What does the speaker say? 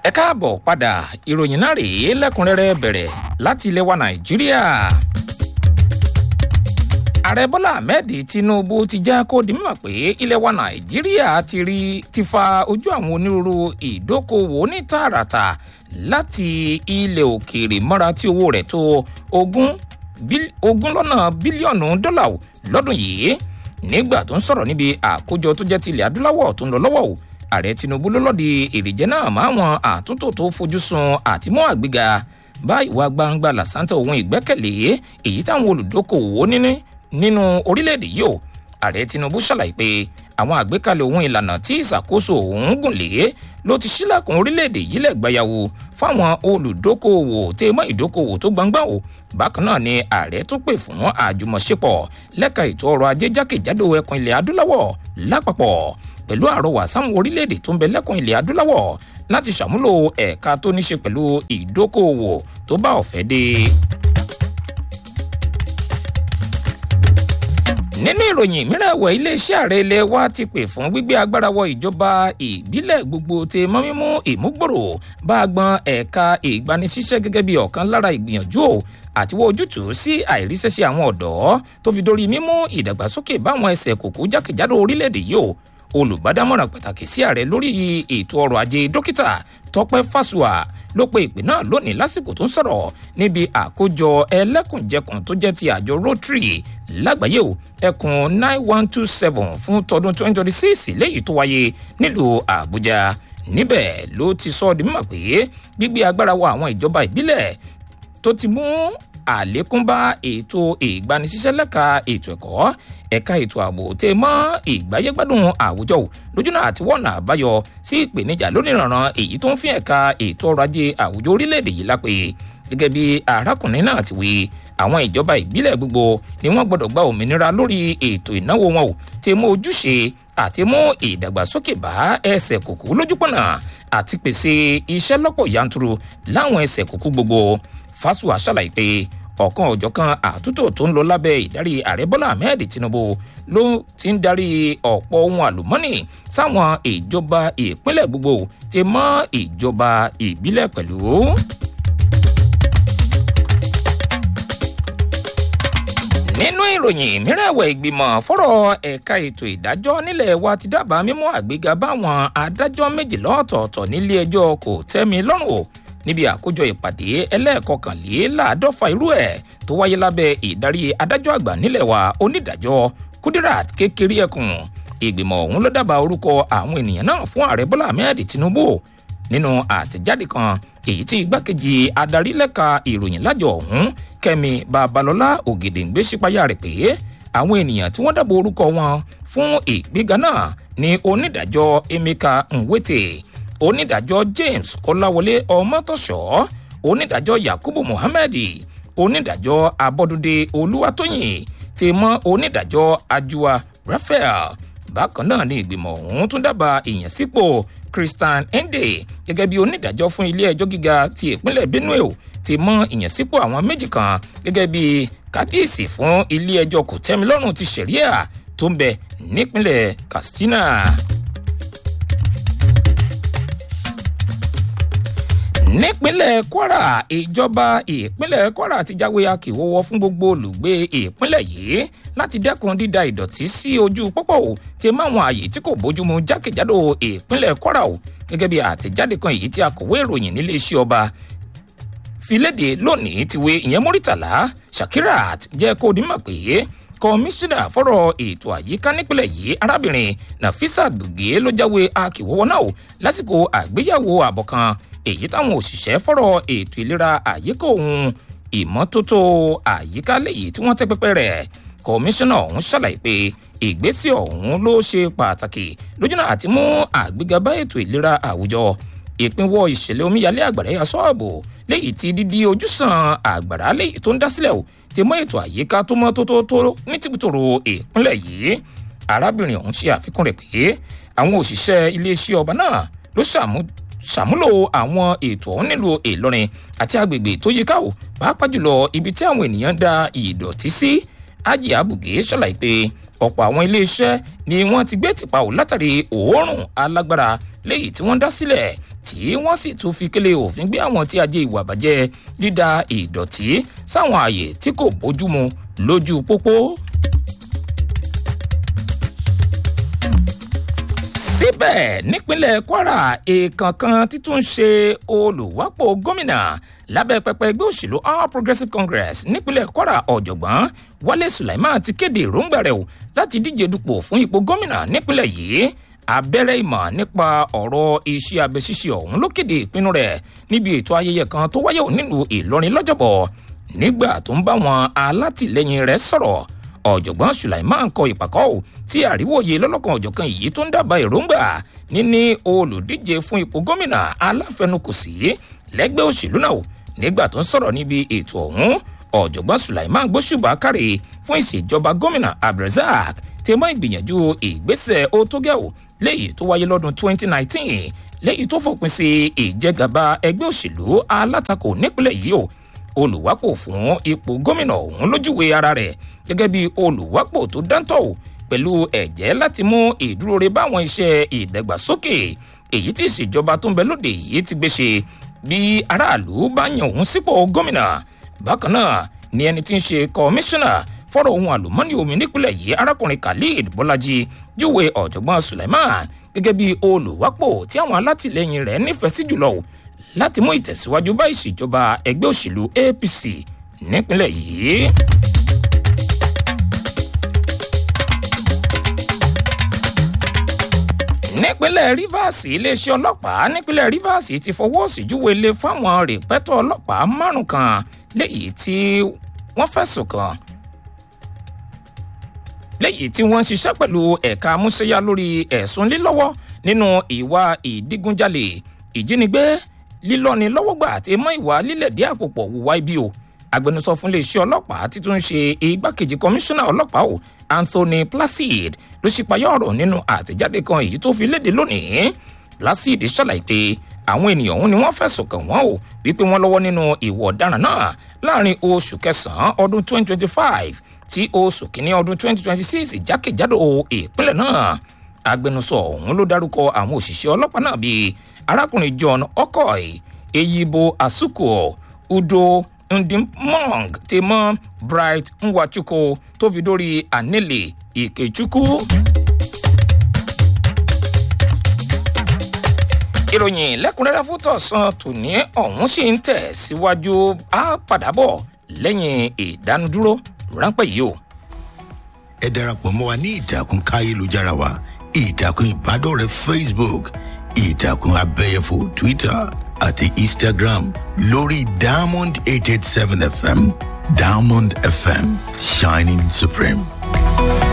ẹ káàbọ̀ padà ìròyìn náà rèé lẹ́kùnrẹ́rẹ́ bẹ̀rẹ̀ láti ilẹ̀ wa nàìjíríà. ààrẹ bọ́lá ahmed tinubu ti já kó di mímọ̀ pé ilẹ̀ wa nàìjíríà ti rí ti fa ojú àwọn onírúurú ìdókòwò ní tààràtà láti ilẹ̀ òkèèrè mọ́ra tí owó rẹ̀ tó ogún ogún lọ́nà bílíọ̀nù dọ́là lọ́dún yìí nígbà tó ń sọ̀rọ̀ níbi àkójọ tó jẹ́ ti ilẹ̀ adúláwọ̀ tó ń lọ lọ́wọ́ o ààrẹ tinubu ló lọ́ọ̀dì èrèjẹ náà máa wọn àtúntò tó fojú sun àtìmọ́ àgbéga bá ìwà gbangba làṣántà ohun ìgbẹ́kẹ̀lé èyí táwọn olùdókòwò níní nínú orílẹ̀-èdè yìí o ààrẹ tinubu ṣàlàyé pé àwọn àgbékalẹ̀ ohun ìlànà tí ìṣàkóso òun gùn lé ló ti ṣílẹ̀kùn orílẹ̀-èdè yìí lẹ́gbàáyàwó fáwọn olùdókòwò tẹ́ mọ́ ìdókòwò tó gbangba o bákan náà ni ààrẹ tún pè fún àjùmọ̀ṣepọ̀ lẹ́ka ètò ọrọ̀ ajé jákèjádò ẹkùn ilẹ̀ adúláwọ̀ lápapọ̀ pẹ̀lú àrọwà sáwọn orílẹ̀-èdè tó ń bẹ lẹ́kùn ilẹ̀ adúláwọ̀ láti ṣàmúlò ẹ̀ka tó ní ṣe pẹ̀lú ìdókòwò tó bá ọ̀fẹ́ dé. nínú ìròyìn mìíràn ẹ̀wẹ̀ iléeṣẹ́ ààrẹ ilé wa ti pè fún gbígbé agbára wọ ìjọba ìbílẹ̀ gbogbo ti mọ́ mímú ìmúgbòrò bá a gbọ́n ẹ̀ka ìgbanisíṣẹ́ gẹ́gẹ́ bí ọ̀kan lára ìgbìyànjú o àti wọ́n ojútùú sí àìríṣẹ́ṣe àwọn ọ̀dọ́ tó fi dórí mímú ìdàgbàsókè báwọn ẹsẹ̀ kòkó jákèjádò orílẹ̀-èdè yìí o olùbádámọ̀ràn pàtàkì sí ààrẹ lórí ètò ọrọ̀ ajé dókítà tọpẹ fásùà ló pe ìpè náà lónìí lásìkò tó ń sọ̀rọ̀ níbi àkójọ ẹlẹ́kùnjẹkùn tó jẹ́ ti àjọ rotary lágbàáyé o ẹkùn nine one two seven fún tọdún twenty twenty six léyìí tó wáyé nílùú àbújá níbẹ̀ ló ti sọ ọ́ di mímọ̀ pé gbígbé agbára wọ àwọn ìjọba ìbílẹ̀ tó ti mú àlékún bá ètò ìgbanisíṣẹ́ lẹ́ka ètò ẹ̀kọ́ ẹ̀ka ètò ààbò tẹ mọ́ ìgbáyégbádùn àwùjọ lójúnà àti wọ́nà àbáyọ sí ìpèníjà lóníranran èyí tó ń fi ẹ̀ka ètò ọrọ̀ ajé àwùjọ orílẹ̀-èdè yìí lápè gẹ́gẹ́ bí arákùnrin náà ti wí àwọn ìjọba ìbílẹ̀ gbogbo ni wọ́n gbọ́dọ̀ gba òmìnira lórí ètò ìnáwó wọn ò tẹ mọ́ ojúṣe àti mú ìdàgbàsókè bá ẹsẹ̀ kòkó lójúpọ̀nà àti pèsè iṣẹ́ lọ́pọ̀ yanturu láwọn ẹsẹ̀ kòkó gbogbo fásùwà ṣàlàyé pé ọ̀kan ọ̀jọ̀kan àtúntò tó ń lọ lábẹ́ ìdarí ààrẹ bọ́lá ahmed tinubu ló ti ń darí ọ̀pọ̀ ohun àlùmọ́nì sáwọn ìjọba ìpínlẹ̀ gbogbo ti mọ́ ìjọba ìbílẹ̀ pẹ̀lú. nínú ìròyìn mìíràn ẹ̀wẹ̀ ìgbìmọ̀ fọ́rọ̀ ẹ̀ka ètò ìdájọ́ nílẹ̀ wa ti dábàá mímú àgbéga báwọn adájọ́ méjìlá ọ̀tọ̀ọ̀tọ̀ nílé ẹjọ́ kò tẹ́mi lọ́rùn o níbi àkójọ ìpàdé ẹlẹ́ẹ̀kọkànléláàádọ́fà irú ẹ̀ tó wáyé lábẹ́ ìdarí adájọ́ àgbà nílẹ̀ wa onídàájọ́ kudirat kékeré ẹkùn ìgbìmọ̀ ọ̀hún ló dábàá orúkọ àwọn ènìyàn náà fún ààrẹ bọ́lá ahmed tinubu nínú àtẹ̀jáde kan èyí tí igbákejì adarí lẹ́ka ìròyìn lájọ ọ̀hún kẹ́mi babalọ́lá ògèdèǹgbé sípayá rẹ̀ pé àwọn ènìyàn tí wọ́n dábàá orúkọ wọn fún ìgbéga náà ní onídàájọ́ emeka nwete onídàájọ́ james kọ́láwọlé ọmọtọ́ṣọ́ onídàájọ́ yakubu muhammed onídàájọ́ abọ́dúndé olúwatóyìn ti mọ́ onídàájọ́ ajua raphael bákan náà ni ìgbìmọ̀ ọ̀hún tún dábàá ìyànsípò christian ende gẹ́gẹ́ bí onídàájọ́ fún ilé ẹjọ́ gíga ti ìpínlẹ̀ benue ti mọ́ ìyànsípò àwọn méjì kan gẹ́gẹ́ bí kábíyèsí fún ilé ẹjọ́ kòtẹ́milọ́rùn ti sẹ̀ríà tó ń bẹ nípínlẹ̀ katsina. nípínlẹ̀ kwara ìjọba ìpínlẹ̀ kwara ti jáwé akíwọ́wọ́ fún gbogbo olùgbé ìpínlẹ̀ yìí láti dẹ́kun dída ìdọ̀tí sí ojú pópó o ti máwọn ààyè tí kò bójúmu jákèjádò ìpínlẹ̀ kwara o gẹ́gẹ́ bí àtẹ̀jáde kan èyí tí akọ̀wé ìròyìn níléeṣẹ́ ọba filéde lónìí ti wé ìyẹn mórítàlá shakirat jẹ́ kó dimọ̀ pé kọmíṣánná fọ́rọ̀ ètò àyíká nípìnlẹ̀ yìí arábìnrin nafisa gbòógè ló jáwé akíwọ́wọ́ náà o lásìkò àgbéyàwó àbọ̀ kan èyí táwọn òṣìṣẹ́ fọ́rọ̀ ètò ìlera àyíká òun ìmọ́tótó àyíká léyìí tí wọ́n tẹ́ pẹ́pẹ́ rẹ̀ kọmíṣánná ọ̀hún ṣàlàyé pé ìgbésẹ̀ ọ̀hún ló ṣe pàtàkì lójúnà àti mú àgbéga bá ètò ìlera àwùjọ ìpínwọ́ ìṣẹ̀lẹ̀ omíyalé àgbàrá yà sọ́ọ̀bù léyìí tí dídí ojúsàn àgbàrá léyìí tó ń dá sílẹ̀ o ti mọ ètò àyíká tó mọ́ tótótó ní tìbútòrò ìpínlẹ̀ yìí arábìnrin ọ̀hún ṣe àfikún rẹ̀ pé àwọn òṣìṣẹ́ iléeṣẹ́ ọba náà ló ṣàmú ṣàmúlò àwọn ètò ọ̀hún nílùú ìlọrin àti agbègbè tó yíká o pàápàá jùlọ ibi tí àwọn ènìyàn da ìdọ̀tí sí ájì àbùgé ṣàlàyé pé ọ̀pọ̀ àwọn iléeṣẹ́ ni wọ́n ti gbé tìpa ò látàrí òórùn alágbára léyìí tí wọ́n dá sílẹ̀ tí wọ́n sì tún fi kélé òfin gbé àwọn tí ajé ìwà bàjẹ́ dídá ìdọ̀tí sáwọn ààyè tí kò bójúmu lójú pópó. síbẹ̀ nípínlẹ̀ kwara èèkàn kan títún ṣe olùwápò gómìnà lábẹ́ pẹpẹ ẹgbẹ́ òṣèlú all progressives congress nípínlẹ̀ kwara ọ̀jọ̀gbọ́n wálé sulaiman ti kéde èròǹgbà rẹ̀ o láti díje dupò fún ipò gómìnà nípínlẹ̀ yìí abẹ́rẹ́ ìmọ̀ nípa ọ̀rọ̀ iṣẹ́ abẹ ṣíṣe ọ̀hún ló kéde ìpinnu rẹ̀ níbi ètò ayẹyẹ kan tó wáyé nílùú ìlọrin lọ́jọ́bọ̀ nígbà tó ń bá wọn alátìlẹyìn rẹ̀ sọ̀rọ̀ ọ̀jọ̀gbọ́n sulaiman kọ ìpàkọ́ ò tí àríwòye lọ́lọ́kan ọ̀jọ̀kan yìí tó ń dábàá èròǹgbà níní olùdíje fún ipò gómìnà aláfẹnukò sí lẹ́gbẹ́ òṣèlú náà nígbà tó ń sọ̀rọ̀ níbi ètò ọ̀hún ọ̀jọ̀gbọ́n sulaiman gbóṣùbà káre fún ìṣèjọba gómìnà abdulrasaq tí mọ́ ìgbìyànjú ìgbésẹ̀ otógẹ́ò léyìí tó wáyé lọ́dún 2019 léyìí tó fòpin sí ìjẹgàba ẹgbẹ́ òṣèlú alátakò nípínlẹ̀ yìí o olùwápò fún ipò gómìnà ọ̀hún lójúwe ara rẹ̀ gẹ́gẹ́ bí olùwápò tó dáńtọ̀ o pẹ̀lú ẹ̀jẹ́ láti mú ìdúróore báwọn iṣẹ́ ìdàgbàsókè èyí tí ìṣèjọba tó ń bẹ lóde yìí ti gbé ṣe bí aráàlú bá yan òun sípò gómìnà bákan náà ni ẹni tí ń ṣe kọmíṣánná fọ́rọ̀ ohun àlùmọ́nì omi nípínlẹ̀ yìí arákùnrin khalid bọ́lájí júwe ọ̀jọ̀gbọ́n suleiman gẹ́gẹ́ bí olùwápò tí àwọn alátìlẹyìn rẹ̀ nífẹ̀ẹ́ sí jùlọ láti mú ìtẹ̀síwájú bá ìṣèjọba ẹgbẹ́ òṣèlú apc nípínlẹ̀ yìí. nípínlẹ̀ rivers iléeṣẹ́ ọlọ́pàá nípínlẹ̀ rivers ti fọwọ́ síjúwe lé fáwọn rìpẹ́tọ̀ ọlọ́pàá márùn kan léyìí tí wọ́n fẹ̀sùn kàn léyìí tí wọ́n ń ṣiṣẹ́ pẹ̀lú ẹ̀ka amúṣẹ́yá lórí ẹ̀sùn lílọ́wọ́ nínú ìwà ìdígunjalè ìjínigbé lílọ́ni lọ́wọ́gbà àti mọ́ ìwà lílẹ̀dí àpòpọ̀ wùwá ibi o agbẹnusọ fún iléeṣẹ́ ọlọ́pàá títún ṣe igbákejì kọmíṣánná ọlọ́pàá o anthony placid ló ṣípayá ọ̀rọ̀ nínú àtẹ̀jáde kan èyí tó fi léde lónìí placid ṣàlàyé pé àwọn ènìyàn ọ̀hún ni wọ́n fẹ̀sùn kàn wọ́n o wípé wọ́n lọ́wọ́ nínú ìwọ̀ ọ̀daràn náà láàrin oṣù kẹsàn-án ọdún 2025 tí oṣù kínní ọdún 2026 jákèjádò ìpínlẹ̀ náà agbẹnusọ ọ̀hún ló dárúkọ àwọn òṣìṣẹ́ ọlọ́pàá náà bíi arákùnrin john okoy eyibo asuko udo ndimong temọ bright nwachukwu tó fi dórí anele ikechukwu. ìròyìn lẹ́kùnrẹ́rẹ́ fún tọ̀sán tòní ọ̀hún sì ń tẹ̀ síwájú á padà bọ̀ lẹ́yìn ìdánudúró ráńpẹ́ yìí o. ẹ darapọ̀ mọ́ wa ní ìtàkùn káyélujára wa ìtàkùn ìbádọ́rẹ̀ẹ́ facebook ìtàkùn abẹ́yẹfò twitter àti instagram lórí diamond eight eight seven fm diamond fm shining supreme.